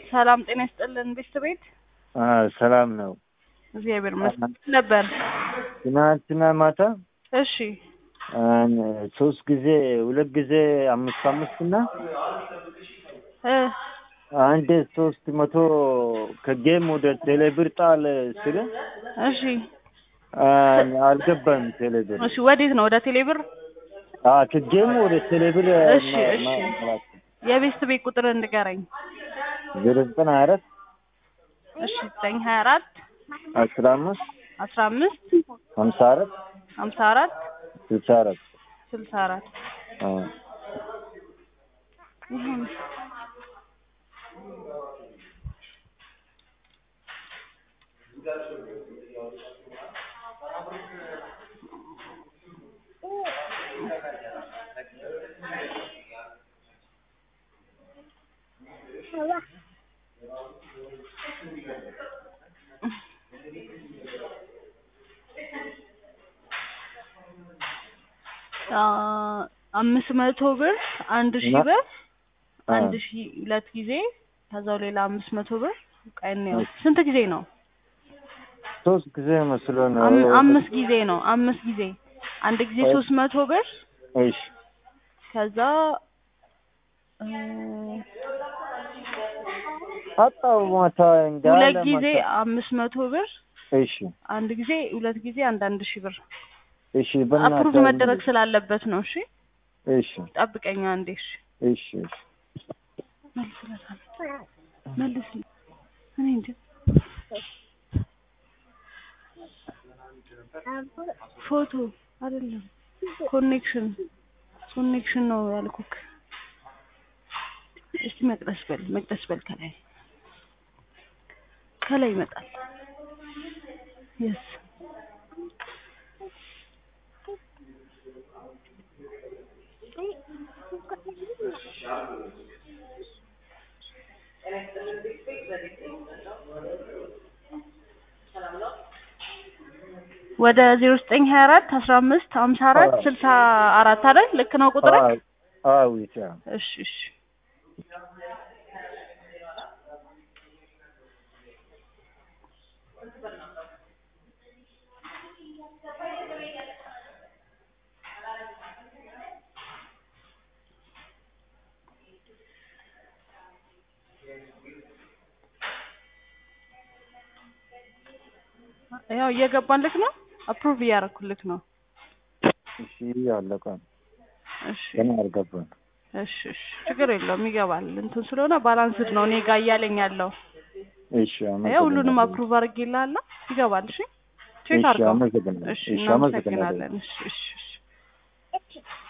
ሰላም ጤና ይስጥልን ቤት ቤት ሰላም ነው። እግዚአብሔር ይመስገን ነበር። ትናንትና ማታ እሺ ሶስት ጊዜ ሁለት ጊዜ አምስት አምስት እና እ አንድ ሶስት መቶ ከጌም ወደ ቴሌብር ጣል ስለ እሺ አልገባም። ቴሌብር እሺ ወዴት ነው? ወደ ቴሌብር። ከጌም ወደ ቴሌብር እሺ እሺ የቤት ቤት ቁጥር እንድገረኝ። ዜሮ ዘጠና አራት እሺ ዘጠኝ ሀያ አራት አስራ አምስት አስራ አምስት ሀምሳ አራት ሀምሳ አራት ስልሳ አራት ስልሳ አራት ይሁን አምስት መቶ ብር አንድ ሺህ ብር አንድ ሺህ ሁለት ጊዜ ከዛው ሌላ አምስት መቶ ብር ቀን ያው ስንት ጊዜ ነው? ሶስት ጊዜ መስሎ ነው። አም- አምስት ጊዜ ነው። አምስት ጊዜ አንድ ጊዜ ሶስት መቶ ብር እሺ ከዛ እ አጣው ማታ እንዳለ ሁለት ጊዜ ማታ። አምስት መቶ ብር እሺ አንድ ጊዜ ሁለት ጊዜ አንድ አንድ ሺህ ብር እሺ በእናትህ አፕሩቭ መደረግ ስላለበት ነው። እሺ እሺ ጠብቀኛ አንዴ። እሺ እሺ እሺ መልስለታለሁ መልስ እኔ እንጃ ፎቶ አይደለም ኮኔክሽን ኮኔክሽን ነው ያልኩክ። እስቲ መቅደስ በል መቅደስ በል ከላይ ከላይ ይመጣል። የስ ወደ ዜሮ ዘጠኝ ሀያ አራት አስራ አምስት ሀምሳ አራት ስልሳ አራት አይደል? ልክ ነው ቁጥር? አዎ ይቻ እሺ እሺ ያው እየገባልክ ነው። አፕሩቭ እያደረኩልክ ነው። እሺ አለቀ። እሺ ገና አልገባም። እሺ እሺ ችግር የለውም ይገባል። እንትን ስለሆነ ባላንስድ ነው እኔ ጋር እያለኝ ያለው። እሺ ያው ሁሉንም አፕሩቭ አድርጌልሃለሁ። ይገባል። እሺ ቼክ እሺ አድርገው። አመሰግናለሁ። እሺ እሺ አመሰግናለሁ። እናመሰግናለን። እሺ እሺ እሺ